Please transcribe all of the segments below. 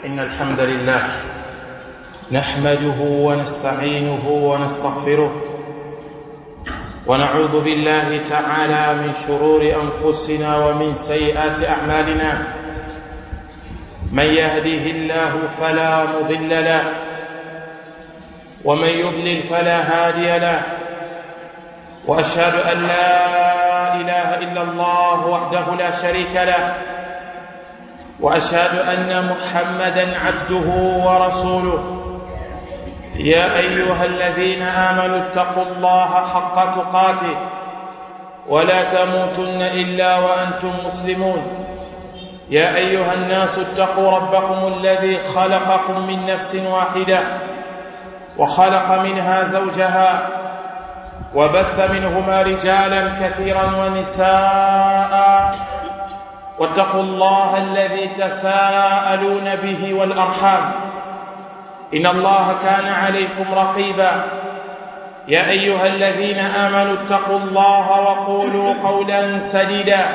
إن الحمد لله نحمده ونستعينه ونستغفره ونعوذ بالله تعالى من شرور أنفسنا ومن سيئات أعمالنا من يهده الله فلا مضل له ومن يضلل فلا هادي له وأشهد أن لا إله إلا الله وحده لا شريك له وأشهد أن محمدا عبده ورسوله يا أيها الذين آمنوا اتقوا الله حق تقاته ولا تموتن إلا وأنتم مسلمون يا أيها الناس اتقوا ربكم الذي خلقكم من نفس واحدة وخلق منها زوجها وبث منهما رجالا كثيرا ونساء واتقوا الله الذي تساءلون به والأرحام إن الله كان عليكم رقيبا يا أيها الذين آمنوا اتقوا الله وقولوا قولا سديدا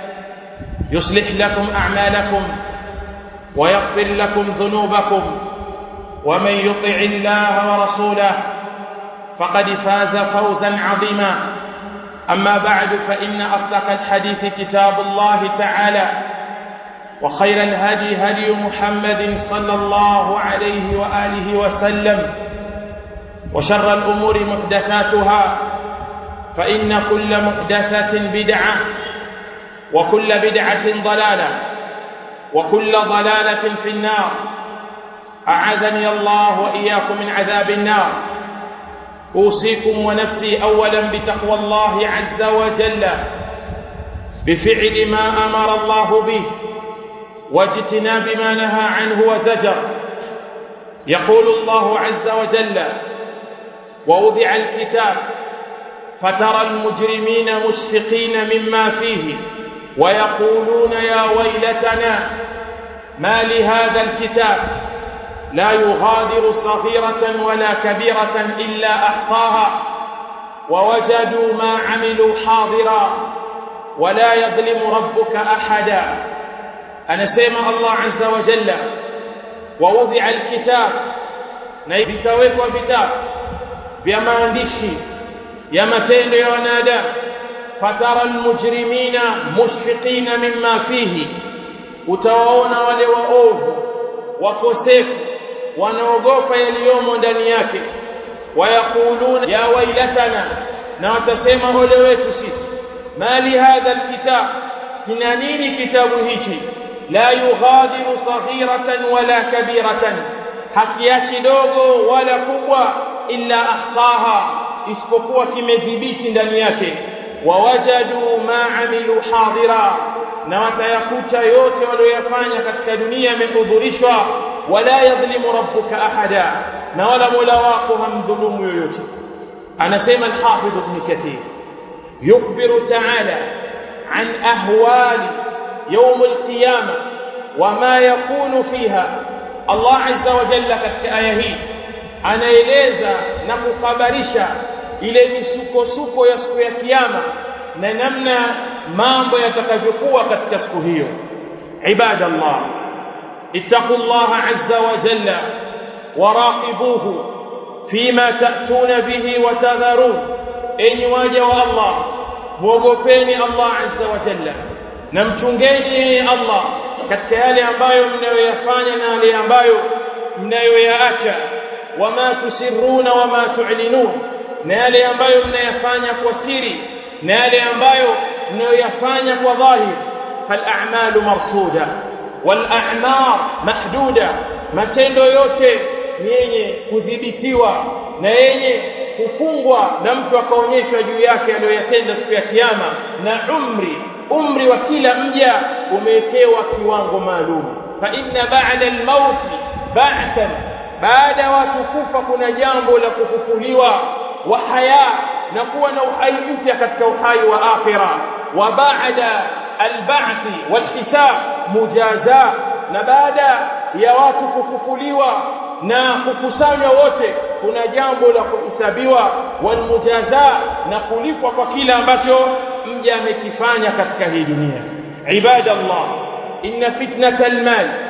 يصلح لكم أعمالكم ويغفر لكم ذنوبكم ومن يطع الله ورسوله فقد فاز فوزا عظيما أما بعد فإن أصدق الحديث كتاب الله تعالى وخير الهدي هدي محمد صلى الله عليه وآله وسلم وشر الأمور محدثاتها فإن كل محدثة بدعة وكل بدعة ضلالة وكل ضلالة في النار أعاذني الله وإياكم من عذاب النار أوصيكم ونفسي أولا بتقوى الله عز وجل بفعل ما أمر الله به واجتناب ما نهى عنه وزجر يقول الله عز وجل ووضع الكتاب فترى المجرمين مشفقين مما فيه ويقولون يا ويلتنا ما لهذا الكتاب لا يغادر صغيرة ولا كبيرة إلا أحصاها ووجدوا ما عملوا حاضرا ولا يظلم ربك أحدا anasema Allah azza wa jalla waudhi'a alkitab na vitawekwa vitabu vya maandishi ya matendo ya wanadamu fatara almujrimina mushfiqina mimma fihi utawaona wale waovu wakosefu wanaogopa yaliyomo ndani yake wayakuluna ya wailatana na watasema ole wetu sisi mali hadha alkitab kina nini kitabu hichi la yughadiru saghiratan wala kabiratan hakiachi dogo wala kubwa illa ahsaha isipokuwa kimedhibiti ndani yake wawajadu ma amilu hadira na watayakuta yote walioyafanya katika dunia yamehudhurishwa wala yadhlimu rabbuka ahada na wala mola wako hamdhulumu yoyote anasema al-hafidh ibn kathir yukhbiru ta'ala an ahwali يوم القيامة وما يكون فيها الله عز وجل katika aya hii anaeleza na kukhabarisha ile misukosuko ya siku ya kiyama na namna mambo yatakavyokuwa katika siku hiyo ibadallah ittaqullaha azza wa jalla waraqibuhu fima ta'tuna bihi wa tadharun enyi waja wa Allah muogopeni Allah azza wa jalla na mchungeni yeye Allah katika yale ambayo mnayoyafanya na yale ambayo mnayoyaacha wama tusirruna wama tu'linun na yale ambayo mnayafanya kwa siri na yale ambayo mnayoyafanya kwa dhahir fal a'malu marsuda wal a'mar mahduda matendo yote ni yenye kudhibitiwa na yenye kufungwa na mtu akaonyeshwa juu yake aliyoyatenda siku ya kiyama na umri umri wa kila mja umewekewa kiwango maalum fa inna ba'da al-maut ba'than baada watu kufa kuna jambo la kufufuliwa wa haya na kuwa na uhai mpya katika uhai wa akhira wa ba'da al-ba'th wal-hisab mujaza na baada ya watu kufufuliwa na kukusanywa wote kuna jambo la kuhesabiwa walmujaza na kulipwa kwa kila ambacho mja amekifanya katika hii dunia ibadallah inna fitnatal mal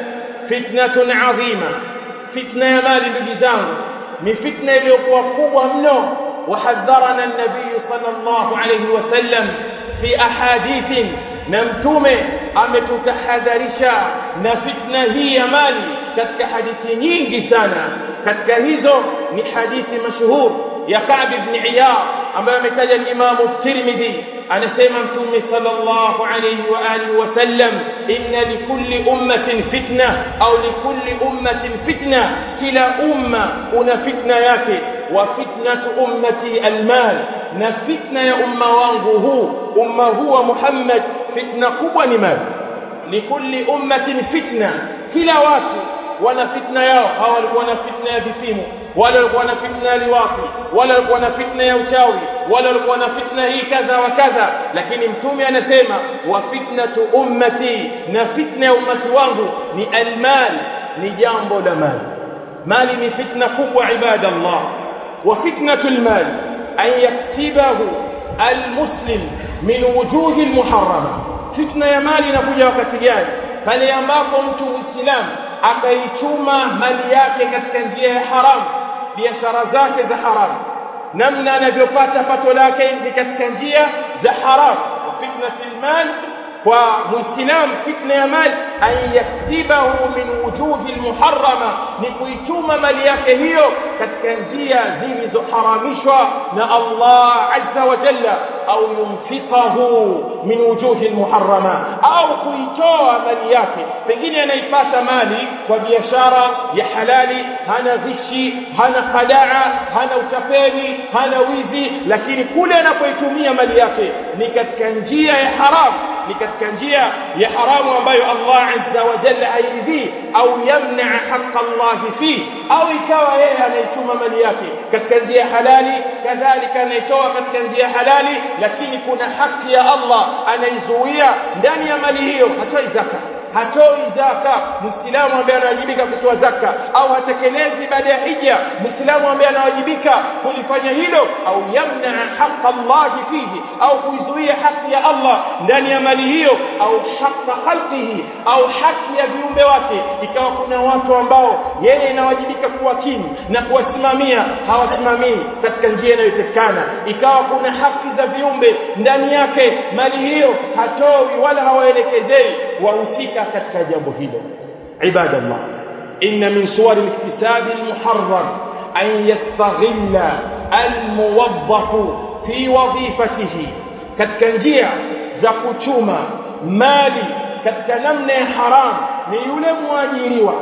fitnatun adhima fitna ya mali ndugu zangu ni fitna iliyokuwa kubwa mno وحذرنا النبي صلى الله عليه وسلم في أحاديث نمتومه ametutahadharisha na fitna hii ya mali katika hadithi nyingi sana katika hizo ni hadithi mashhur ya Ka'b ibn Iyad ambayo ametaja al-Imam at-Tirmidhi anasema mtume sallallahu alayhi wa alihi wasallam inna likulli ummatin fitna au likulli ummatin fitna kila umma una fitna yake wa fitnatu ummati almal na fitna ya umma wangu huu umma huu wa Muhammad fitna kubwa ni mali likulli ummatin fitna kila watu wana fitna yao hawa walikuwa na fitna ya vipimo wale walikuwa na fitna ya liwati wale walikuwa na fitna ya uchawi wale walikuwa na fitna hii kadha wa kadha lakini mtume anasema wa fitnatu ummati na fitna ya ummati wangu ni almal ni jambo la mali mali ni fitna kubwa ibadallah wa fitnatu almal an yaksibahu almuslim min wujuhi almuharrama fitna ya mali inakuja wakati gani pale ambapo mtu muislamu akaichuma mali yake katika njia ya haramu biashara zake za haramu namna anavyopata pato lake ni katika njia za haramu fitnatul mal kwa muislamu fitna ya mali an yaksibahu min wujuhi almuharrama ni kuichuma mali yake hiyo katika njia zilizoharamishwa na Allah azza wa jalla au yunfiqahu min wujuhi almuharrama au kuitoa mali yake pengine anaipata mali kwa biashara ya halali hana ghishi hana khadaa hana utapeli hana wizi lakini kule anapoitumia mali yake ni katika njia ya haramu ni katika njia ya haramu ambayo Allah azza wa jalla hairidhii au yamna haqqa Allah fi au ikawa yeye anaichuma mali yake katika njia halali kadhalika anaitoa katika njia halali lakini kuna haki ya Allah anaizuia ndani ya mali hiyo hatoi zaka hatoi zaka muislamu ambaye anawajibika kutoa zaka au hatekelezi baada ya hija muislamu ambaye anawajibika kulifanya hilo au yamna haqqa Allah fihi au kuizuia haki ya Allah ndani ya mali hiyo au haqqa khalqihi au haki ya viumbe wake ikawa kuna watu ambao yeye inawajibika kuwakimu na kuwasimamia hawasimamii katika njia inayotekana ikawa kuna haki za viumbe ndani yake mali hiyo hatoi wala hawaelekezei wahusika katika jambo hilo ibadallah inna min suwar al-iktisab al-muharram an yastaghilla al-muwaddaf fi wadhifatihi katika njia za kuchuma mali katika namna ya haram ni yule muajiriwa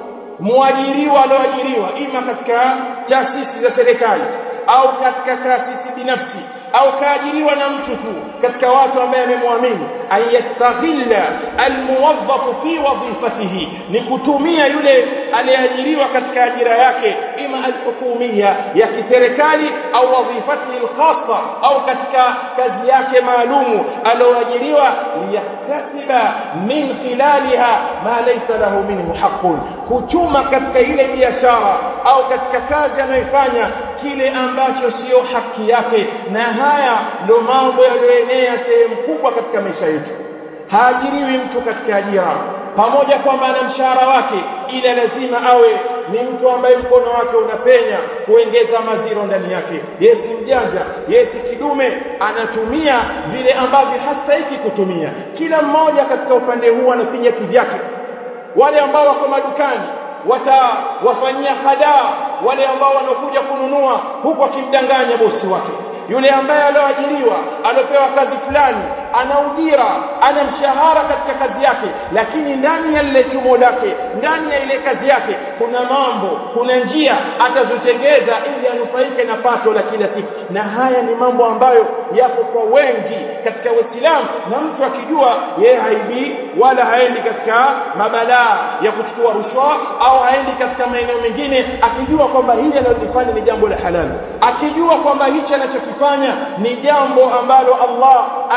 muajiriwa alioajiriwa ima katika taasisi za serikali au katika taasisi binafsi au kaajiriwa na mtu tu katika watu ambaye amemwamini ayastaghilla almuwaddaf fi wadhifatihi ni kutumia yule aliyeajiriwa katika ajira yake ima alhukumia ya kiserikali au wadhifatihi alkhassa au katika kazi yake maalumu alioajiriwa liyaktasiba min khilaliha ma laysa lahu minhu haqqun kuchuma katika ile biashara au katika kazi anayoifanya kile ambacho sio haki yake na haya ndio mambo yaliyoenea sehemu kubwa katika maisha yetu haajiriwi mtu katika ajira pamoja kwamba ana mshahara wake ila lazima awe ni mtu ambaye mkono wake unapenya kuongeza maziro ndani yake yeye si mjanja yeye si kidume anatumia vile ambavyo hastahiki kutumia kila mmoja katika upande huu anapiga kivyake wale ambao wako madukani watawafanyia hadaa wale ambao wanakuja kununua huku akimdanganya bosi wake yule ambaye alioajiriwa aliopewa kazi fulani ana ujira ana mshahara katika kazi yake lakini ndani ya lile chumo lake ndani ya ile kazi yake kuna mambo kuna njia atazotengeza ili anufaike na pato la kila siku na haya ni mambo ambayo yapo kwa wengi katika Uislamu na mtu akijua yeye haibii wala haendi katika mabalaa ya kuchukua rushwa au haendi katika maeneo mengine akijua kwamba hili analofanya ni jambo la halali akijua kwamba hichi anachokifanya ni jambo ambalo Allah analiridhia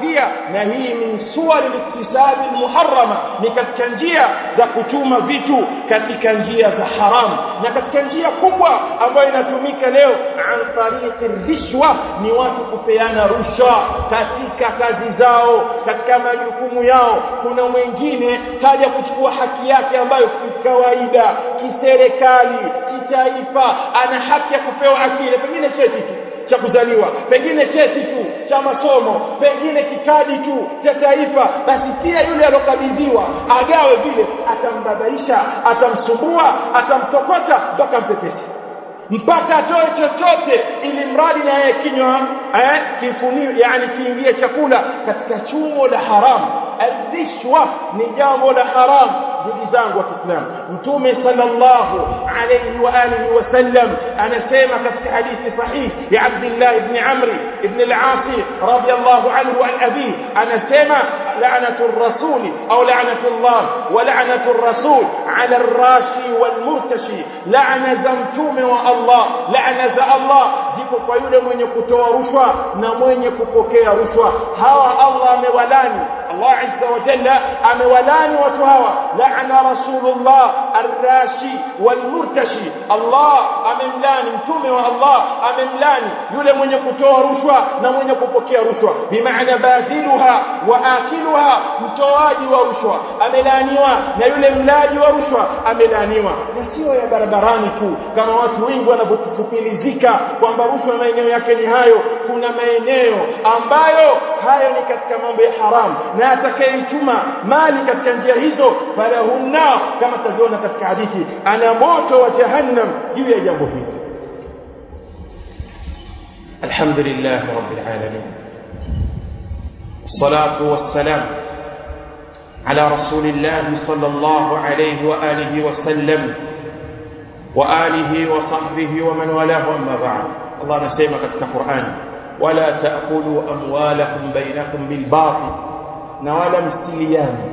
akaridhia na hii min suwar liktisabi muharrama ni katika njia za kuchuma vitu katika njia za haramu na katika njia kubwa ambayo inatumika leo an tariqi rishwa ni watu kupeana rushwa katika kazi zao katika majukumu yao kuna mwingine kaja kuchukua haki yake ambayo kikawaida kiserikali kitaifa ana haki ya kupewa haki ile pengine cheti tu cha kuzaliwa pengine cheti tu cha masomo pengine kikadi tu cha taifa basi pia yule alokabidhiwa agawe vile atambabaisha atamsumbua atamsokota mpaka mpepesi mpaka atoe chochote ili mradi na yeye kinywa eh kifunio yani kiingie chakula katika chumo la haramu alrishwa ni jambo la haramu ndugu zangu wa Kiislamu mtume sallallahu alayhi wa alihi wasallam anasema katika hadithi sahih ya Abdullah ibn Amr ibn al-As radiyallahu anhu an abi anasema la'natu ar-rasul au la'natu Allah wa la'natu ar-rasul 'ala ar-rashi wal-murtashi la'na za mtume wa Allah la'na za Allah ziko kwa yule mwenye kutoa rushwa na mwenye kupokea rushwa hawa Allah amewalani Allah azza wa jalla amewalani watu hawa la'ana rasulullah ar-rashi wal-murtashi Allah amemlani mtume wa Allah amemlani yule mwenye kutoa rushwa na mwenye kupokea rushwa bimaana badhiluha wa akiluha mtoaji wa rushwa amelaniwa na yule mlaji wa rushwa amelaniwa na sio ya barabarani tu kama watu wengi wanavyofupilizika kwamba rushwa maeneo yake ni hayo kuna maeneo ambayo hayo ni katika mambo ya haramu na atakayechuma mali katika njia hizo falahunna kama tavyoona katika hadithi ana moto wa jahannam juu ya jambo hili alhamdulillah rabbil alamin الصلاه والسلام على رسول الله صلى الله عليه واله وسلم واله وصحبه ومن والاه اما بعد الله anasema katika Qur'an wala taakulu amwalakum bainakum bilbatil na wala msiliani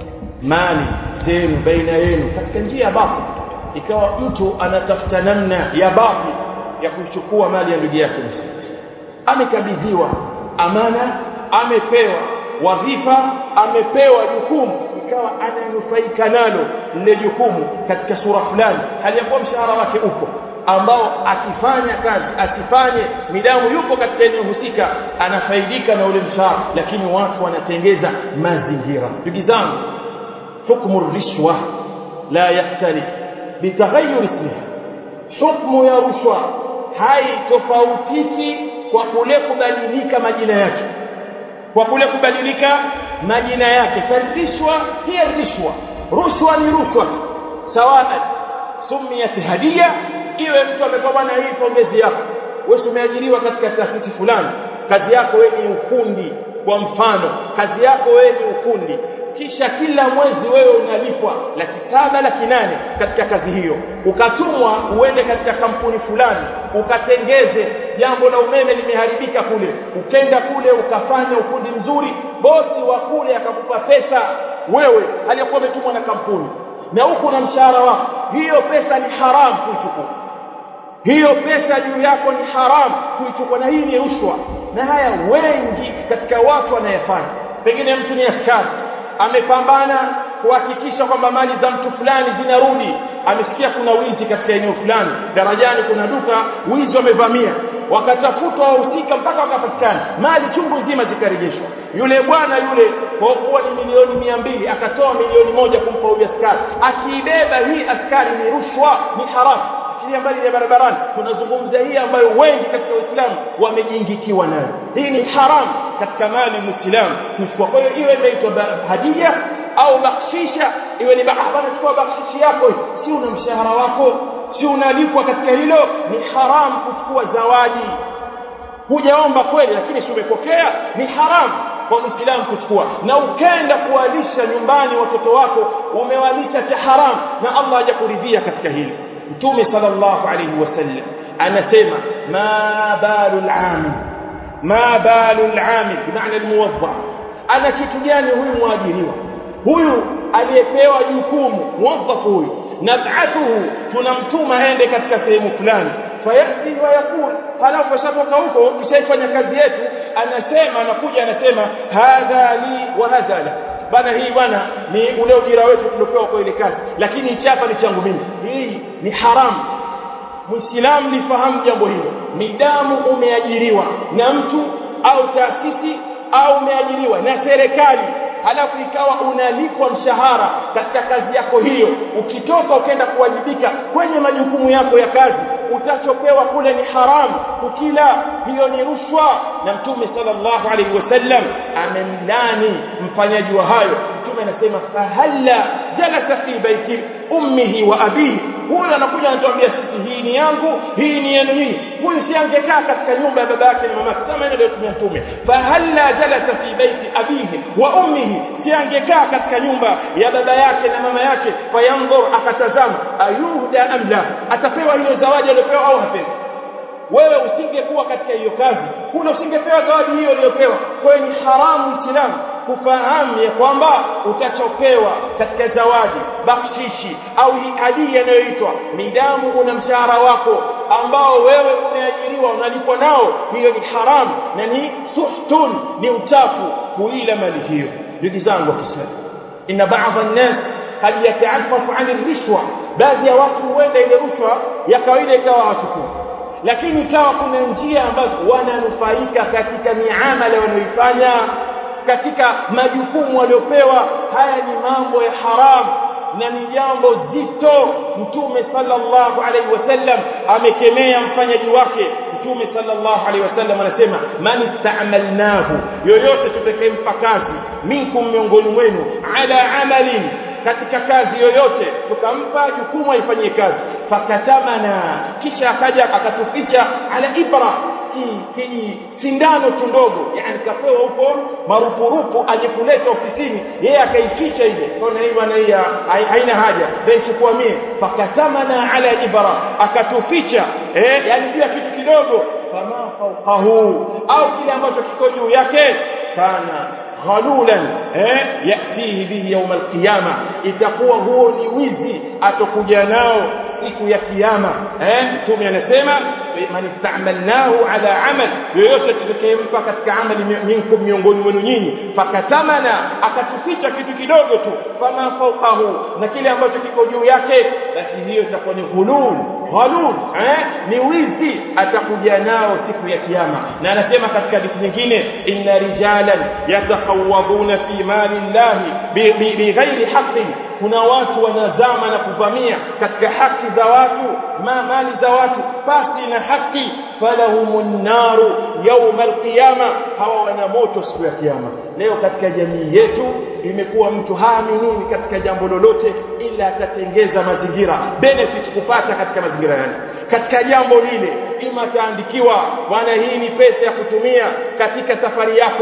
mali zenu baina yenu katika njia ya batil ikawa mtu anatafuta namna ya batil ya kuchukua mali ya ndugu yake msimu amekabidhiwa amana amepewa wadhifa amepewa jukumu ikawa ananufaika nalo lile jukumu katika sura fulani hali ya kuwa mshahara wake upo ambao akifanya kazi asifanye midamu yupo katika eneo husika anafaidika na ule mshahara lakini watu wanatengeza mazingira ndugu zangu hukmu rishwa la yaktalif bitaghayyur ismiha hukmu ya rushwa haitofautiki kwa kule kubadilika majina yake kwa kule kubadilika majina yake farishwa hiya rishwa rushwa ni rushwa sawa sumiyat hadiya iwe mtu amepewa bwana hii pongezi yako wewe umeajiriwa katika taasisi fulani kazi yako wewe ni ufundi kwa mfano kazi yako wewe ni ufundi kisha kila mwezi wewe unalipwa laki saba laki nane katika kazi hiyo ukatumwa uende katika kampuni fulani ukatengeze jambo la umeme limeharibika kule ukenda kule ukafanya ufundi mzuri bosi wa kule akakupa pesa wewe aliyokuwa umetumwa na kampuni na huku na mshahara wako hiyo pesa ni haramu kuichukua hiyo pesa juu yako ni haramu kuichukua na hii ni rushwa na haya wengi katika watu wanayefanya pengine mtu ni askari amepambana kuhakikisha kwamba mali za mtu fulani zinarudi amesikia kuna wizi katika eneo fulani darajani kuna duka wizi wamevamia wakatafutwa wahusika mpaka wakapatikana mali chungu nzima zikarejeshwa yule bwana yule kwa kuwa ni milioni mia mbili akatoa milioni moja kumpa huyu askari akiibeba hii askari ni rushwa ni haramu chini mbali ya barabarani tunazungumza hii ambayo wengi katika Uislamu wamejiingikiwa nayo hii ni haramu katika mali muislamu kuchukua kwa hiyo iwe inaitwa hadia au bakshisha iwe ni bana chukua bakshishi yako si una mshahara wako si unalipwa katika hilo ni haramu kuchukua zawadi hujaomba kweli lakini si umepokea ni haramu kwa muislamu kuchukua na ukenda kuwalisha nyumbani watoto wako umewalisha cha haramu na Allah hajakuridhia katika hili mtume sallallahu alayhi wasallam anasema ma balul amil ma balul amil bimaana almuwadda ana kitu gani huyu mwajiriwa huyu aliyepewa jukumu muwadhafu huyu nab'athuhu tunamtuma aende katika sehemu fulani fayati wa yakul halafu ashatoka huko kishaifanya kazi yetu anasema anakuja anasema hadha li wa hadha la bana hii bwana ni ule ujira wetu tuliopewa kwa ile kazi lakini hichi hapa ni changu mimi hii ni haramu muislamu lifahamu jambo hilo midamu umeajiriwa na mtu au taasisi au umeajiriwa na serikali halafu ikawa unalipwa mshahara katika kazi yako hiyo ukitoka ukenda kuwajibika kwenye majukumu yako ya kazi utachopewa kule ni haramu kukila hiyo ni rushwa na mtume sallallahu alaihi wasallam amemlani mfanyaji wa hayo mtume anasema fahalla jalasa fi baiti ummihi wa abihi huyu anakuja anatuambia sisi hii ni yangu hii ni yenu nyinyi huyu si angekaa katika nyumba ya baba yake na mama yake kama ile tumia mtume fahalla jalasa fi baiti abihi wa ummihi si angekaa katika nyumba ya baba yake na mama yake fayanzur akatazama ayuhda am la atapewa hiyo zawadi aliyopewa au hapewi wewe usingekuwa katika hiyo kazi kule usingepewa zawadi hiyo uliyopewa kwa hiyo ni haramu Uislamu kufahamu ya kwamba utachopewa katika zawadi bakshishi au hadia inayoitwa midamu una mshahara wako ambao wewe umeajiriwa unalipwa nao hiyo ni haramu na ni suhtun ni uchafu kuila mali hiyo ndugu zangu wa Kiislamu inna baadhi an-nas kad yata'affafu 'an rishwa baadhi ya watu huenda ile rushwa ya kawaida ikawa wachukua lakini ikawa kuna njia ambazo wananufaika katika miamala wanayoifanya katika majukumu waliopewa haya ni mambo ya haramu na ni jambo zito mtume sallallahu alaihi wasallam amekemea mfanyaji wake mtume sallallahu alaihi wasallam anasema man ista'malnahu yoyote tutakayempa kazi minkum miongoni mwenu ala amalin katika kazi yoyote tukampa jukumu aifanyie kazi fakatamana kisha akaja akatuficha ala ibra ki sindano tu ndogo yani kapewa huko marupurupu aje kuleta ofisini yeye akaificha ile kaona hii bwana hii haina haja then chukua mie fakatamana ala ibra akatuficha eh yani juu ya kitu kidogo fama fawqahu au kile ambacho kiko juu yake kana ghalulan eh yatihi bihi yawm alqiyama itakuwa huo ni wizi atokuja nao siku ya kiyama eh mtume anasema man istamalnahu ala amal yoyote tutakayempa katika amali minkum miongoni mwenu nyinyi fakatamana akatuficha kitu kidogo tu fama fawqahu na kile ambacho kiko juu yake basi hiyo itakuwa ni ghulul ghalul eh ni wizi atakuja nao siku ya kiyama na anasema katika hadithi nyingine inna rijalan yatakhawadhuna fi mali llahi bighairi haqqin kuna watu wanazama na kuvamia katika haki za watu ma mali za watu pasi na haki falahumun naru yawm alqiyama hawa wana moto siku ya kiyama leo katika jamii yetu imekuwa mtu haaminiwi katika jambo lolote ila atatengeza mazingira benefit kupata katika mazingira yale katika jambo lile ima ataandikiwa bwana hii ni pesa ya kutumia katika safari yako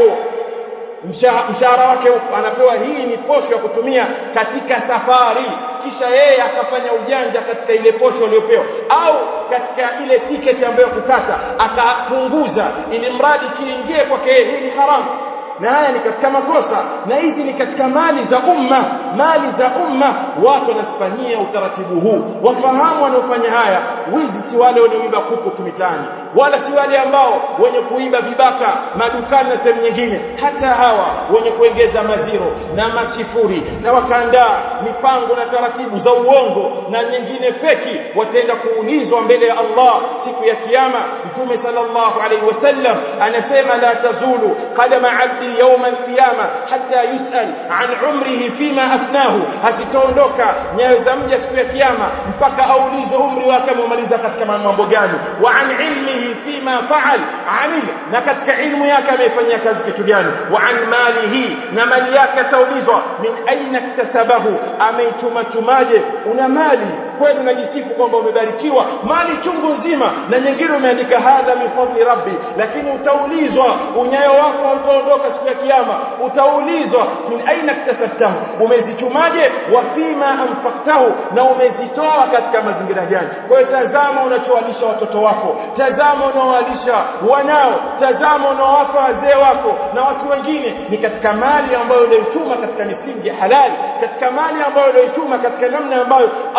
mshahara wake anapewa hii ni posho ya kutumia katika safari kisha yeye akafanya ujanja katika ile posho aliyopewa au katika ile tiketi ambayo kukata akapunguza ili mradi kiingie kwake hii ni haramu na haya ni katika makosa na hizi ni katika mali za umma mali za umma watu wanasifanyia utaratibu huu wafahamu wanaofanya haya wizi si wale wanaoiba kuku tumitani wala si wale ambao wenye kuiba vibaka madukani na sehemu nyingine hata hawa wenye kuongeza maziro na masifuri na wakaandaa mipango na taratibu za uongo na nyingine feki wataenda kuulizwa mbele ya Allah siku ya kiyama mtume sallallahu alaihi wasallam anasema la tazulu qadama abdi يوم القيامة حتى يسأل عن عمره فيما أفناه hasitaondoka nyayo za mja siku ya kiyama mpaka aulizwe umri wake amemaliza katika mambo gani wa an ilmihi fima faal anil na katika ilmu yake amefanyia kazi kitu gani wa an malihi na mali yake ataulizwa min aina iktasabahu ameichuma chumaje una mali kweli unajisifu kwamba umebarikiwa mali chungu nzima na nyingine umeandika hadha min fadli rabbi lakini utaulizwa unyayo wako utaondoka siku ya kiyama utaulizwa min aina iktasabtahu umezichumaje wa fima anfaqtahu na umezitoa katika mazingira gani kwa hiyo tazama unachowalisha watoto wako tazama unaowalisha wanao tazama unaowapa wazee wako na watu wengine ni katika mali ambayo ulioichuma katika misingi ya halali katika mali ambayo ulioichuma katika namna ambayo Allah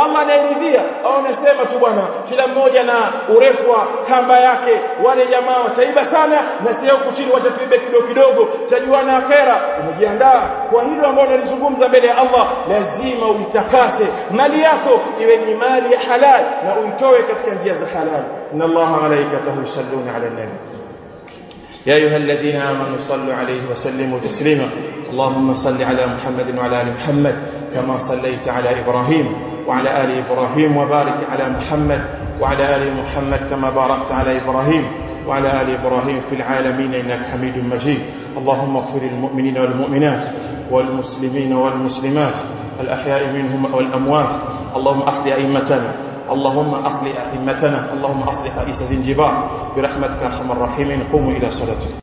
waridhia au unasema tu bwana kila mmoja na urefu wa kamba yake wale jamaa wataiba sana na sio huku chini wacha tuibe kidogo kidogo tajuana akhera umejiandaa kwa hilo ambalo nalizungumza mbele ya Allah lazima uitakase mali yako iwe ni mali ya halal na uitoe katika njia za halal inna Allah malaikatahu yusalluna ala nabi يا أيها الذين آمنوا صلوا عليه وسلموا تسليما اللهم صل على محمد وعلى آل محمد كما صليت على إبراهيم وعلى آل إبراهيم وبارك على محمد وعلى آل محمد كما باركت على إبراهيم وعلى آل إبراهيم في العالمين إنك حميد مجيد اللهم اغفر للمؤمنين والمؤمنات والمسلمين والمسلمات الأحياء منهم والأموات اللهم أصل أئمتنا اللهم أصلح أئمتنا اللهم أصلح أئسة الجبار برحمتك أرحم الراحمين قوموا إلى صلاتكم